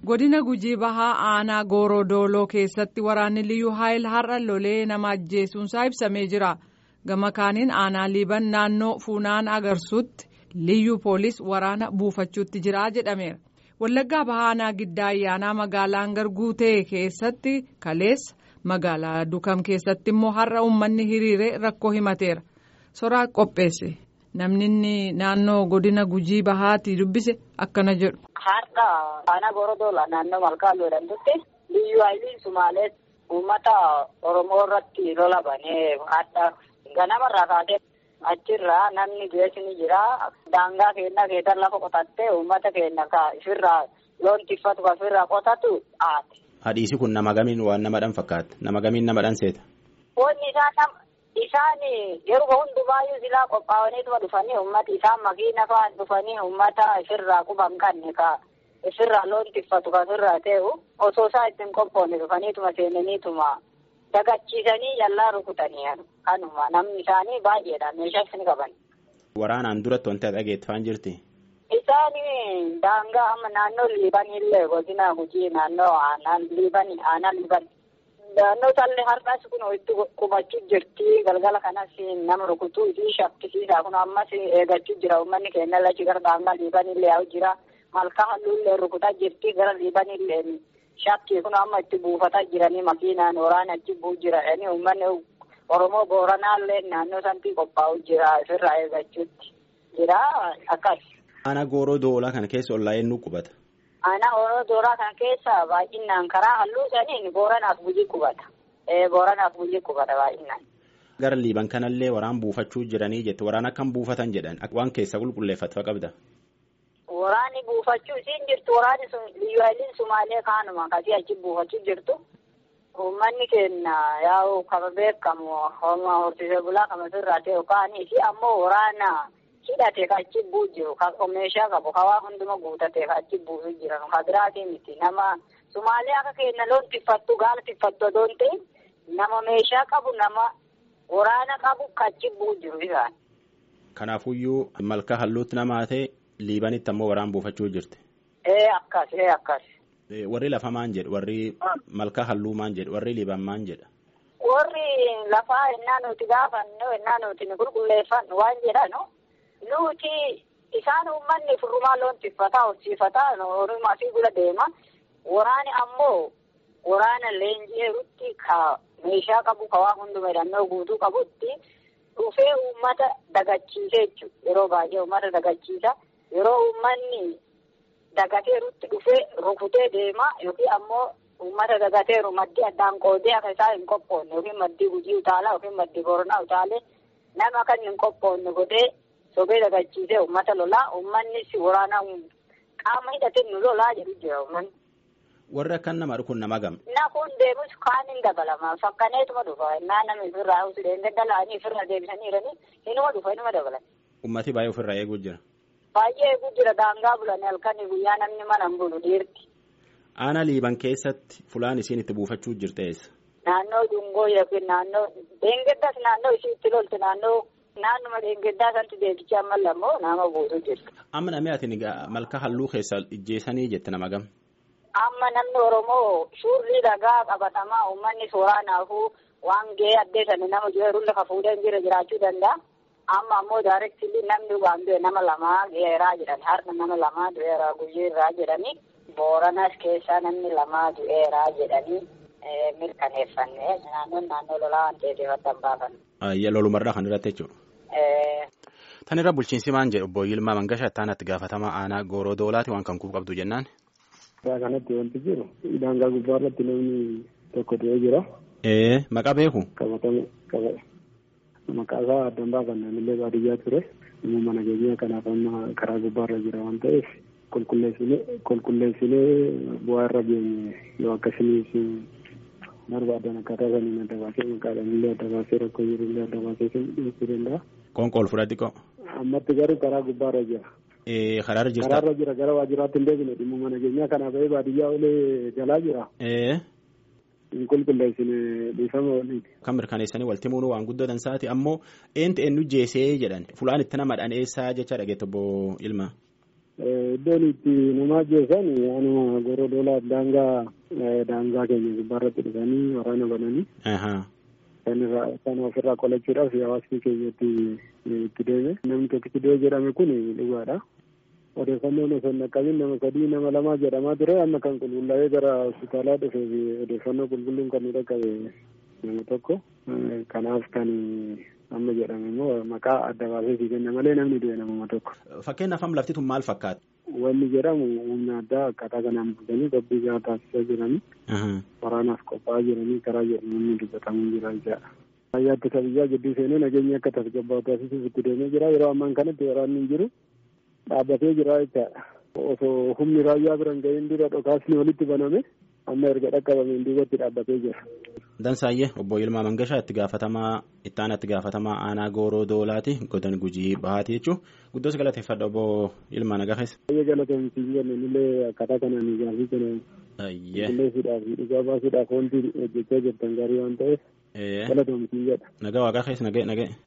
godina gujii bahaa aanaa goorodooloo keessatti waraanni liyyuu haayil har'a lolee nama ajjeesuunsaa ibsamee jira gama kaaniin aanaa liiban naannoo fuunaan agarsuutti liyyuu poolis waraana buufachuutti jira jedhameera wallaggaa bahaa aanaa giddaa ayyaanaa magaalaa garguutee keessatti kaleessa magaalaa dukam keessatti immoo har'a uummanni hiriiree rakkoo himateera soraa qopheesse. namni inni naannoo godina gujii bahaatti dubbise akkana jedhu. Har'a aanaa gorodoola naannoo malkaan jedhamtutti liyyuu haayiliin sumaalee uummata oromoo irratti lola banee har'a ganamarraa kaatee achirraa namni geessini jira daangaa keenya keessan lafa qotattee uummata keenya ka ifirraa loon tiffatu ka ifirraa qotatu haati. Hadhiisi kun nama gamiin waan nama dhan fakkaata nama gamiin nama dhan seeta. Wanni isaan nama. Isaan yeroo hundumaayyuu silaa qophaa'aniituma dhufanii uummata isaan makiina fa'aa dhufanii uummata ifirraa quban qabne ka ifirraa loon tiffatu ka ofirraa ta'u osoo isaa ittiin qophoonne dhufaniituma seenaniituma dagachiisanii yallaa rukutanii kanuma namni isaanii baay'eedha meeshaa isin qaban. Waraanaan duratti wanti dhageeffaan jirti. Isaan daangaa amma naannoo liibanillee godina gujii naannoo aanaan liibanii aanaan liibanii. Naannoo tallee har'as kun itti qubachuu jirti galgala kanas nama rukutuu fi shakkisiisaa kun ammas eeggachuu jira uummanni keenya lachi gara daangaa liibanillee yaa'u jira malkaa halluullee rukutaa jirti gara liibanillee shakkii kun amma itti buufataa jiranii makiinaan waraana achi bu'u jira yani uummanni oromoo booranaallee naannoo sanatti qophaa'u jira ofirraa eeggachuutti jira akkas. Aanaa gooroo doolaa kana keessa ollaa eenyu qubata. Aanaa gorodoola kan keessa baay'inaan karaa halluu saniin booranaaf gujii qubata. Booranaaf gujii qubata baay'inaan. Gara liiban kanallee waraan buufachuu jiranii jette waraan akkam buufatan jedhan waan keessa qulqulleeffatu qabda. Waraanni buufachuu isiin jirtu waraanni sun liyyuu sumaalee kaanuma akkasii achi buufachuu jirtu. Uummanni keenya yaa'u kama beekamu horsiisee bulaa kama sirraa ta'e kaanii fi ammoo waraana. hidhate ka achi bu'u jiru ka meeshaa qabu ka waa hunduma guutate ka achi buusu jiran ka biraatii miti nama sumaalee akka keenya loon tiffattu gaala tiffattu odoon ta'e nama meeshaa qabu nama waraana qabu ka achi bu'u jiru isaan. Kanaafuyyuu malka halluutti namaa ta'e liibanitti ammoo waraan buufachuu jirti. Ee akkas ee akkas. Warri lafa maan jedhu warri malka halluu maan jedhu warri liiban maan jedha. Warri lafaa ennaa nuti gaafannu ennaa nuti ni qulqulleeffannu waan jedhanu. Nuti isaan uummanni furrumaa loon tiffataa horsiifataa horumaa fi gula deema. Waraani ammoo waraana leenji'eerutti ka meeshaa qabu ka waa hunduma hidhannoo guutuu qabutti dhufee uummata dagachiisee jechuudha. Yeroo baay'ee uummata dagachiisa. Yeroo uummanni dagateerutti dhufee rukutee deema yookiin ammoo uummata dagateeru maddii addaan qoodee akka isaa hin qophoonne yookiin maddii gujii utaalaa yookiin maddii boronaa utaalee nama kan hin qophoonne godhee. Sobee dagachiisee uummata lolaa uummannis waraana qaama hidhatee nu lolaa jedhu jira uummanni. Warri akkan nama kun nama gam. Na kun deemus kaan hin dabalama fakkaneetuma dhufa innaa namni ofirraa usilee daldalaanii ofirraa deebisanii jiranii inuma dhufa inuma dabalan. Uummati baay'ee ofirraa eeguu jira. Baay'ee eeguu jira daangaa bulanii halkanii guyyaa namni mana hin bulu dhiirti. Aanaa liiban keessatti fulaan isiin itti buufachuu jirte eessa? Naannoo dungoo yookiin naannoo deengeddas naannoo ishii itti loltu naannoo. Naannuma deengeddaa sanatti deebicha amma lammoo nama buutu jirtu. Amma namni ati malka halluu keessa ijjeessanii jette nama gam. Amma namni Oromoo suurri dhagaa qabatamaa uummanni soraanaafuu waan gahee addeessanii nama jiruun lafa fuudhee jira jiraachuu danda'a. Amma ammoo daarektilii namni waan du'e nama lamaa du'eeraa jedhani har'a nama lamaa du'eeraa guyyeerraa jedhani booranas keessaa namni lamaa du'eeraa jedhani mirkaneeffannee naannoon naannoo lolaa waan ta'eef adda baafanne. Ayya lolumarraa kan irratti jechuudha. Tan irra bulchiinsi maan jedhu obbo Yilmaa Mangashaa itti gaafatamaa aanaa gooroo doolaati waan kan kuuf qabdu jennaan. Suuraa kanatti wanti jiru daangaa gubbaa irratti namni tokko ta'ee jira. Ee maqaa beeku. Qabatama qaba. Maqaa isaa addaan baafanne illee baadiyyaa ture. Immoo mana keenyaa kanaaf amma karaa gubbaa irra jira waan ta'eef qulqulleessinee qulqulleessinee bu'aa irra geenye yoo akkasumas barbaadan akkaataa saniin adda baasee maqaadhaan illee adda baasee rakkoo jiru illee adda baasee dhiyeessuu danda'a. Qoonqool fudhatti qo. Ammatti garuu karaa gubbaa irra jira. Karaarra jirta. Karaarra jira gara waajjiraatti hin deebine dhimma mana keenyaa kanaa ba'ee baadiyyaa olee jalaa jira. Hin qulqulleessine dhiifama waliin. Kan mirkaneessanii walti muunuu waan guddatan saati ammoo eentu eenyu jeesee jedhan fulaan itti namadhaan eessaa jecha dhageette obbo Ilmaa. Iddoon itti nama ajjeesan anuma goroo doolaa daangaa daangaa keenya gubbaarratti dhufanii waraana bananii. Kan ofirraa qolachuudhaaf hawaasni keenya itti deeme. Namni tokkichi dhiyoo jedhame kun dhugaadha. Odeeffannoon osoo hin dhaqqabin nama sadii nama lamaa jedhamaa ture amma kan qulqullaa'ee gara hospitaalaa dhufee fi odeeffannoo qulqulluun kan nu dhaqqabe nama tokko. Kanaaf kan amma jedhame immoo maqaa adda baasee si kenna malee namni du'e namuma tokko. Fakkeenyaaf amma lafti tun maal fakkaata? Wanni jedhamu humna addaa akkaataa kanaan bulchanii qophiin gahaa taasisaa jiranii. Waraanaaf qophaa'aa jiranii karaa jedhamu dubbatamuu jira jechaadha. Raayyaa ittisa biyyaa gidduu seenee nageenyi akka tasgabbaa'u taasisuuf itti deemee jira. Yeroo ammaan kanatti waraanni hin jiru dhaabbatee jira jechaadha. Osoo humni raayyaa biran ga'een dura dhokaasni walitti baname amma erga dhaqqabameen duubatti dhaabbatee jira. Dansaayyee obbo Yilmaa Mangashaa itti gaafatamaa itti aanaa itti gaafatamaa aanaa gooroo doolaati godina gujii bahaati jechuun guddoos galateeffadha obbo Yilmaa Nagahees. Baay'ee galatoomsiin jenneen illee akkaataa kanaan gaafii kana qulleessuudhaaf dhugaa baasuudhaaf wanti hojjechaa jirtan gaarii waan ta'eef galatoomsiin jedha. Nagaa waaqaa keessa nagee nagee.